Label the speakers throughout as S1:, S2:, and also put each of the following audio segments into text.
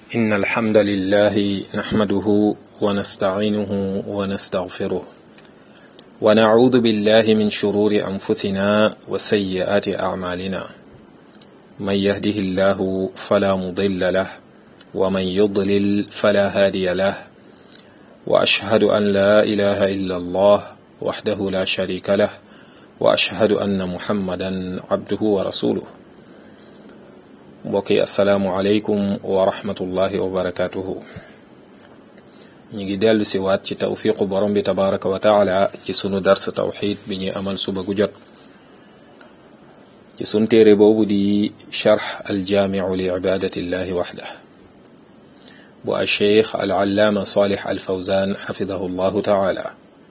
S1: إن الحمد لله نحمده ونستعينه ونستغفره ونعوذ بالله من شرور أنفسنا وسيئات أعمالنا من يهده الله فلا مضل له ومن يضلل فلا هادي له وأشهد أن لا إله إلا الله وحده لا شريك له وأشهد أن محمدا عبده ورسوله mbokk yi asalaamualeykum wa rahmatullahi wa barakatuhu ñu ngi dellu si waat ci tawfiqu borom bi tabaraka wa taala ci sunu dars tawxid bi ñuy amal suba gu jot ci sun téere boobu di charx aljaamiu li ibadatillahi waxda bu a cheikh al allaama salih al fawzan xafidahu llahu taala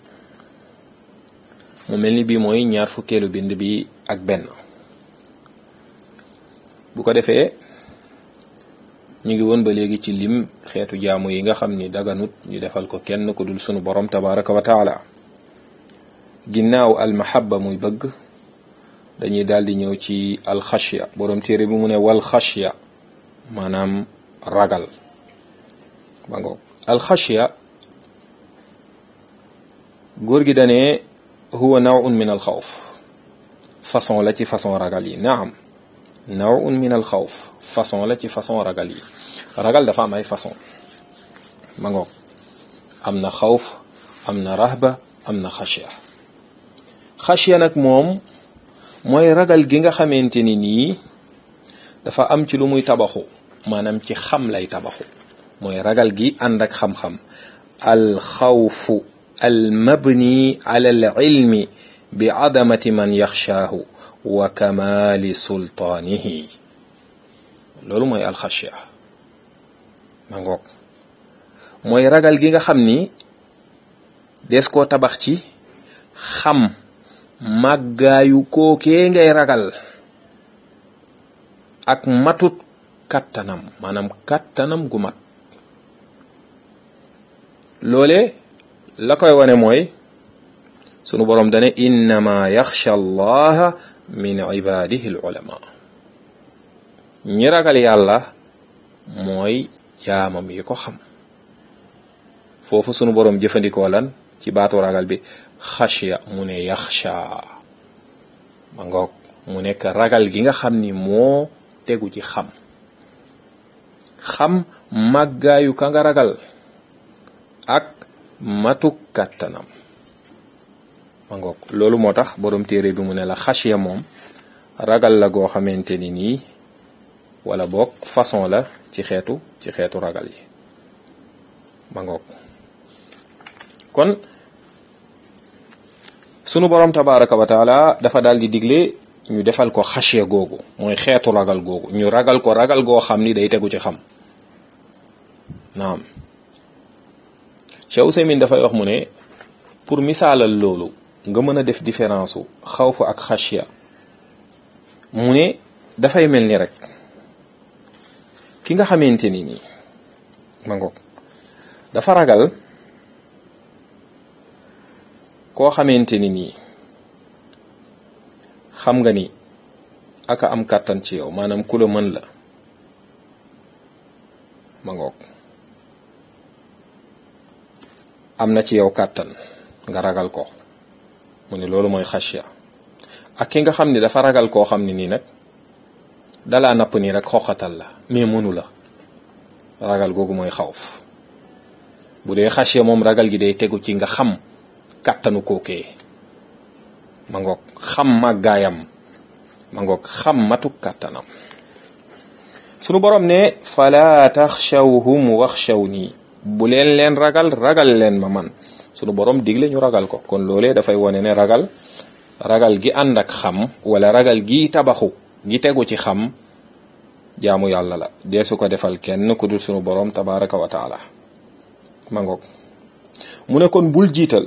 S1: mu mel ni bii mooy ñaar fukkeelu bind bi ak benn bu ko defee ñu ngi woon ba léegi ci lim xeetu jaamu yi nga xam ni daganut ñu defal ko kenn ku dul sunu borom tabaraka wa taala ginnaaw almahabba muy bëgg dañuy daal di ñëw ci alxashya borom téere bi mu ne wal xashya maanaam ragal ba ngoog alxashya góor gi dane huwa nawun min alxawf façon la ci façon ragal yi naam nawun min al xawf façon la ci façon ragal yi ragal dafa am ay façon ma ngoog am na xawf am na rahba am na xashya xashya nag moom mooy ragal gi nga xamante ni nii dafa am ci lu muy tabaxu maanaam ci xam lay tabaxu mooy ragal gi ànd ak xam-xam al xawfu al mabni ala al ilmi bi adamati man yaxshaahu wa kamali sultaanihi loolu mooy alxashya ma ngoog mooy ragal gi nga xam ni des koo tabax ci xam màggaayu kookee ngay ragal ak matut kattanam maanaam kattanam gu mat loole la koy wane mooy sunu boroom dane innama yaxsha allaha min ibadihi al ulama ñi ragal yàlla mooy jaamam yi ko xam foofu sunu boroom jëfandikoo lan ci baatu ragal bi xashya mu ne yaxsha ma ngoog mu nekk ragal gi nga xam ni moo tegu ci xam xam màggaayu ka nga ragal ak matuk kàttanam ma ngoog loolu moo tax borom téere bi mu ne la xashiya moom ragal la goo xamante ni nii wala boog façon la ci xeetu ci xeetu ragal yi ma ngoog kon sunu borom tabaraka wa taala dafa daal di digle ñu defal ko xashiya googu mooy xeetu ragal googu ñu ragal ko ragal goo xam ni day tegu ci xam naam Cheikh Ousaymin dafay wax mu ne pour misaalal loolu nga mën a def différence u xawfu ak xashya mu ne dafay mel ni rek ki nga xamante ni nii ma ngoog dafa ragal koo xamante ni nii xam nga ni aka am kàttan ci yow maanaam ku la mën la ma ngoog am na ci yow kàttan nga ragal ko mu ne loolu mooy xashya ak ki nga xam ni dafa ragal koo xam ne nii nag dalaa napp nii rek xoxatal la mais mënu la ragal googu mooy xawf bu dee xashya moom ragal gi day tegu ci nga xam kàttanu kookee ma ngoog xam màggaayam ma ngoog xam matuk kàttanam sunu borom ne fala taxshawhum waxshawni bu leen leen ragal ragal leen ma man sunu borom digle ñu ragal ko kon loolee dafay wone ne ragal ragal gi ànd ak xam wala ragal gi tabaxu gi tegu ci xam jaamu yàlla la dee su ko defal kenn ku dul sunu borom tabaraka wa taala ma ngoog mu ne kon bul jiital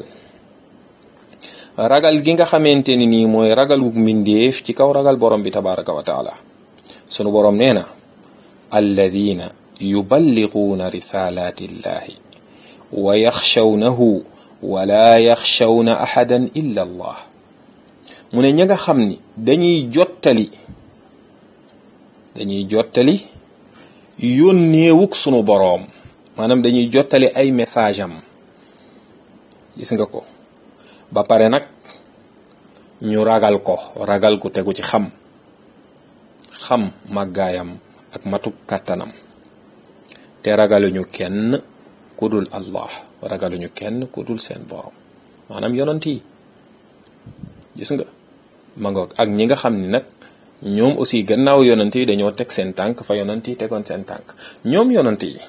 S1: ragal gi nga xamante ni nii mooy ragalu mbindeef ci kaw ragal borom bi tabaraka wa taala sunu borom nee na alladina yuballighuuna risalati llahi wa yaxshawnahu wala yaxshawna ahadan illa allah mu ne ña nga xam ni dañuy jottali dañuy jottali yónneewuk sunu boroom maanaam dañuy jottali ay message am gis nga ko ba pare nag ñu ragal ko ragal ku tegu ci xam xam màggaayam ak matuk kàttanam te ragaluñu kenn ku dul allah ragaluñu kenn ku dul seen borom maanaam yonant yi gis nga ma ngoog ak ñi nga xam ni nag ñoom aussi gannaaw yonant yi dañoo teg seen tànk fa yonant yi tegoon seen tànk ñoom yonant yi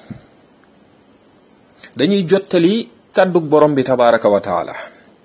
S1: dañuy jottali kàddug borom bi tabaraka wa taala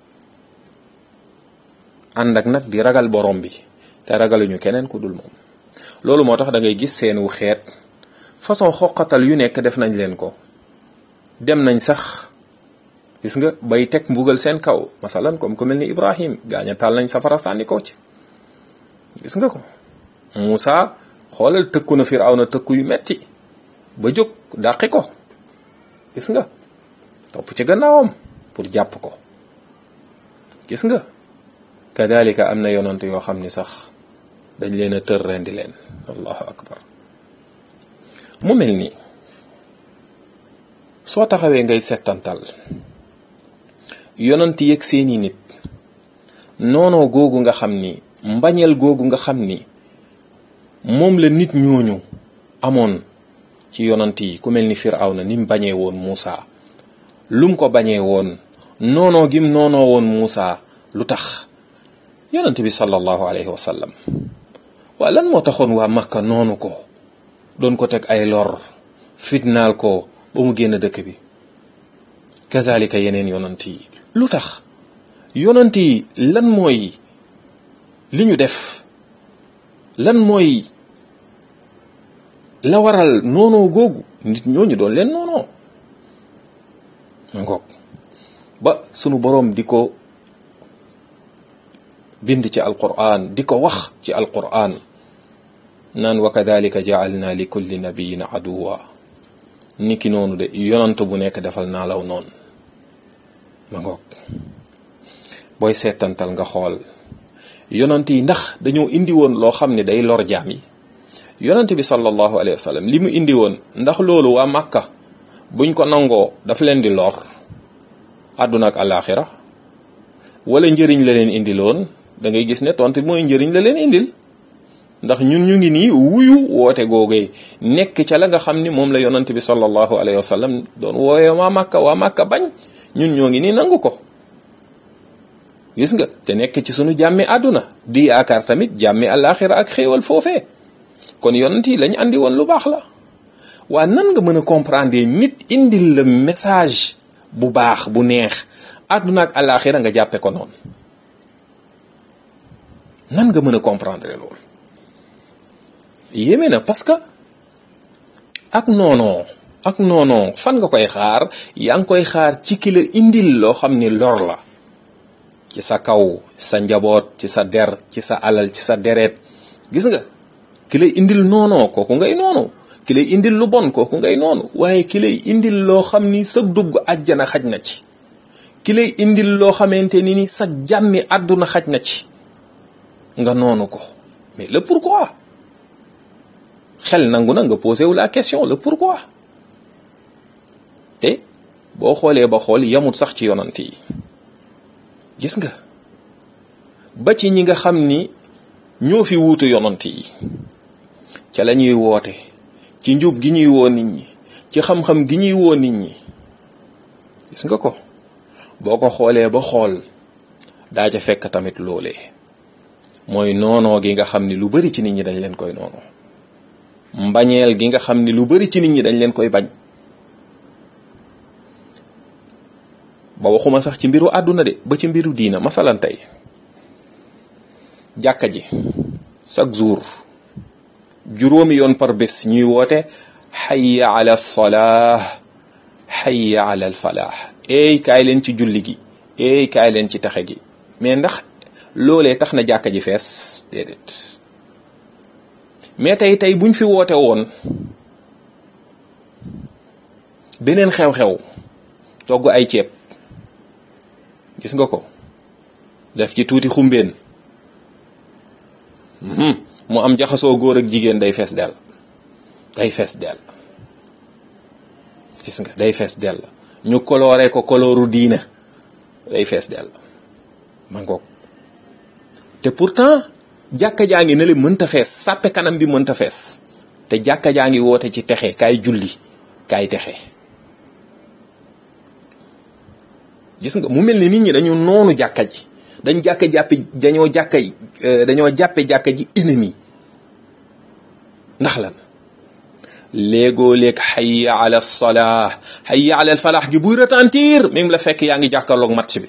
S1: ànd ak nag di ragal borom bi te ragaluñu keneen ku dul moom loolu moo tax da ngay gis seenu xeet façon xoqatal yu nekk def nañ leen ko dem nañ sax gis nga bay teg mbugal seen kaw masalan comme ku mel ni Ibrahim gaaña taal nañ safara sànni ko ci gis nga ko Muusa xoolal tëkku na Firawna tëkku yu metti ba jóg dàqi ko gis nga topp ci gannaawam pour jàpp ko gis nga kadalika am na yonant yoo xam ni sax dañ leen a tër rendi leen allahu akbar mu mel ni soo taxawee ngay settantal yonant yëg seeni nit noonoo googu nga xam ni mbañeel googu nga xam ni moom la nit ñooñu amoon ci yonant yi ku mel ni Firawna ni mu bañee woon Muusa lum ko bañee woon noonoo gim noonoo woon Muusa lu tax yonant bi sallallahu alayhi wa sallam waa lan moo taxoon waa Makka noonu ko doon ko teg ay lor fitnaal ko ba mu génn dëkk bi kazalika yeneen yonant yi lu tax yonant yi lan mooy li ñu def lan mooy la waral noonoo googu nit ñooñu doon leen noonoo ngoog ba sunu boroom di ko bind ci alquran di ko wax ci alquran naan wa kadalika jaalna li kulli nabiyin aduwa niki noonu de yonant bu nekk defal naa law noonu ma ngoog booy seetantal nga xool yonant yi ndax dañoo indi woon loo xam ne day lor jaam yi yonant bi sallallahu alayhi wa sallam li mu indi woon ndax loolu waa Makka buñ ko nangoo daf leen di lor àdduna ak alaxira wala njëriñ la leen indi loon da ngay gis ne tontu mooy njëriñ la leen indil ndax ñun ñu ngi nii wuyu woote googee nekk ca la nga xam ni moom la yonant bi sallallahu alayhi wa sallam doon wooye waa Makka waa Makka bañ ñun ñoo ngi nii nangu ko gis nga te nekk ci sunu jàmmi àdduna di yaakaar tamit jàmmi alaxira ak xéewal foofee kon yonent yi lañ andi woon lu baax la waa nan nga mën a comprendre nit indil la message bu baax bu neex àdduna ak alaxira nga jàppe ko noonu nan nga mën a comprendre loolu yéeme na parce que ak noonoo ak noonoo fan nga koy xaar yaa ngi koy xaar ci ki la indil loo xam ni lor la ci sa kaw sa njaboot ci sa der ci sa alal ci sa deret gis nga ki lay indil noonoo kooku ngay noonu ki lay indil lu bon kooku ngay noonu waaye ki lay indil loo xam ni sa dugg àjjana xaj na ci ki lay indil loo xamante ni ni sa jàmmi àdduna xaj na ci nga noonu ko mais le pourquoi xel nangu na nga posé wu la question le pourquoi te boo xoolee ba xool yamut sax ci yonant yi gis nga ba ci ñi nga xam ni ñoo fi wuutu yonant yi ca la ñuy woote ci njub gi ñuy woo nit ñi ci xam-xam gi ñuy woo nit ñi gis nga ko boo ko xoolee ba xool daa ca fekk tamit loolee mooy noonoo gi nga xam ni lu bari ci nit ñi dañ leen koy noonoo mbañeel gi nga xam ni lu bari ci nit ñi dañ leen koy bañ ba waxuma sax ci mbiru àdduna de ba ci mbiru diina masalan tey jàkka ji chaque jour juróomi yoon par bés ñuy woote xayya ala salaah xayya ala al falaax eey kaay leen ci julli gi eey kaay leen ci taxe gi mais ndax loolee tax na jàkka ji fees déedéet mais tey tey buñ fi woote woon beneen xew-xew togg ay ceeb gis nga ko def ci tuuti xumbeen mu am jaxasoo góor ak jigéen day fees del day fees del gis nga day fees dell ñu coloré ko colooru diina day fees dell ma ngoog te pourtant jàkka jaa ngi ne le mënta fees sàppe kanam bi mënta fees te jàkka jaa ngi woote ci texe kaay julli kaay texe gis nga mu mel ni nit ñi dañu noonu jàkka ji dañ jàkka jàppe dañoo jàkka dañoo jàppe jàkka ji ennemi ndax lan léegoo léeg hayya ala salah hayya ala falaax gi buy retentir même la fekk yaa ngi jàkkaarloog match bi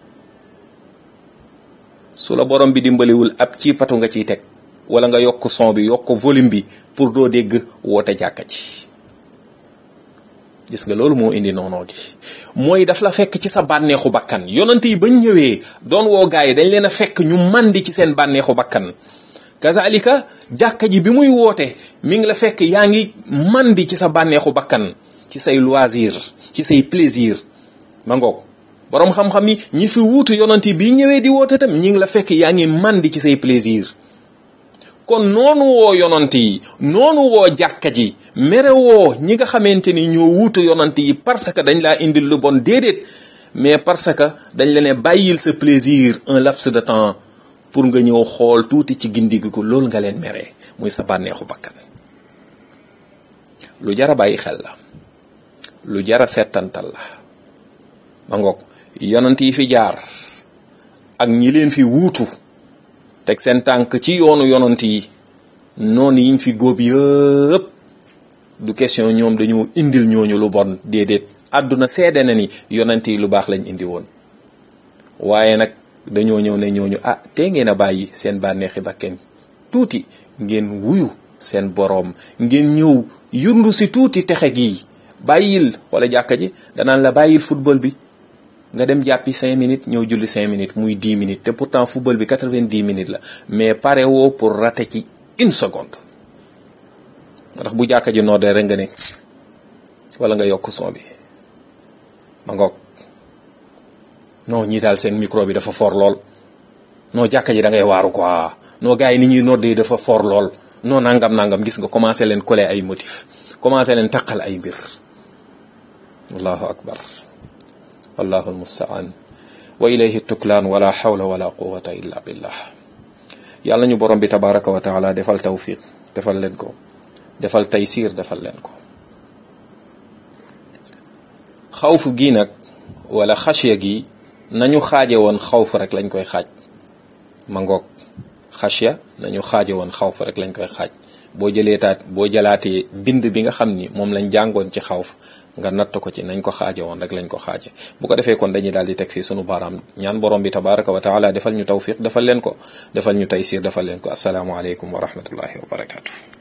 S1: su la borom bi dimbaliwul ab ci patu nga ciy teg wala nga yokk son bi yokk volume bi pour doo dégg woote jàkka ji gis nga loolu moo indi noonoo gi mooy daf la fekk ci sa bànneexu bakkan yonante yi bañ ñëwee doon woo gaay yi dañ leen a fekk ñu mandi ci seen bànneexu bakkan kazalika jàkka ji bi muy woote mi ngi la fekk yaa ngi mandi ci sa bànneexu bakkan ci say loisir ci say plaisir ma ngoog boroom xam-xam yi ñi fi wuutu yonante yi bi ñëwee di woote tam ñi ngi la fekk yaa ngi mandi ci say plaisir kon noonu woo yonante yi noonu woo jàkka ji mere woo ñi nga xamante ni ñoo wuutu yonante yi parce que dañ laa indil lu bon déedéet mais parce que dañ la ne bàyyil sa plaisir un laps de temps pour nga ñëw xool tuuti ci gindigi ko loolu nga leen meree muy sa bànneexu bakkan lu jara bàyyi xel la lu jara settantal la ma ngoog yonant yi fi jaar ak ñi leen fi wuutu teg seen tànk ci yoonu yonant yi noonu yiñ fi góob yëpp du question ñoom dañoo indil ñooñu lu bon déedéet àdduna seede na ni yonant yi lu baax lañ indi woon waaye nag dañoo ñëw ne ñooñu ah te ngeen a bàyyi seen bànneexi bakken tuuti ngeen wuyu seen boroom ngeen ñëw yundu si tuuti texe gii bàyyil wala jàkka ji danaan la bàyyil football bi nga dem jàppi cinq minutes ñëw julli cinq minutes muy dix minutes te pourtant football bi quatre-vingt-dix minutes la mais pare woo pour rater ci une seconde ndax bu jàkka ji noodee rek nga ne wala nga yokk son bi ma ngoog non ñii daal seen micro bi dafa fort lool non jàkka ji da ngay waaru quoi non gars yi ni ñuy noddee dafa fort lool non nangam nangam gis nga commencé leen coller ay motif commencé leen taqal ay mbir allahu akbar wallahu almustaan wa ilayhi tuklaan wala hawla wala quwata illa billah yàlla ñu borom bi tabaraka wa taala defal tawfiq defal leen ko defal taysir defal leen ko xawf gi nag wala xasya gi nañu xaaje woon xawf rek lañ koy xaaj ma ngoog xasya nañu xaaje woon xawf rek lañ koy xaaj boo jëlee taat boo jëlaatee bind bi nga xam ni moom lañ jàngoon ci xawf nga natt ko ci nañ ko xaaje woon rek lañ ko xaaje bu ko defee kon dañuy daal di teg fii sunu baaraam ñaan borom bi tabaraka wa taala defal ñu tawfiq defal leen ko defal ñu taysir defal leen ko asalaamu aleykum wa rahmatullahi wa barakatu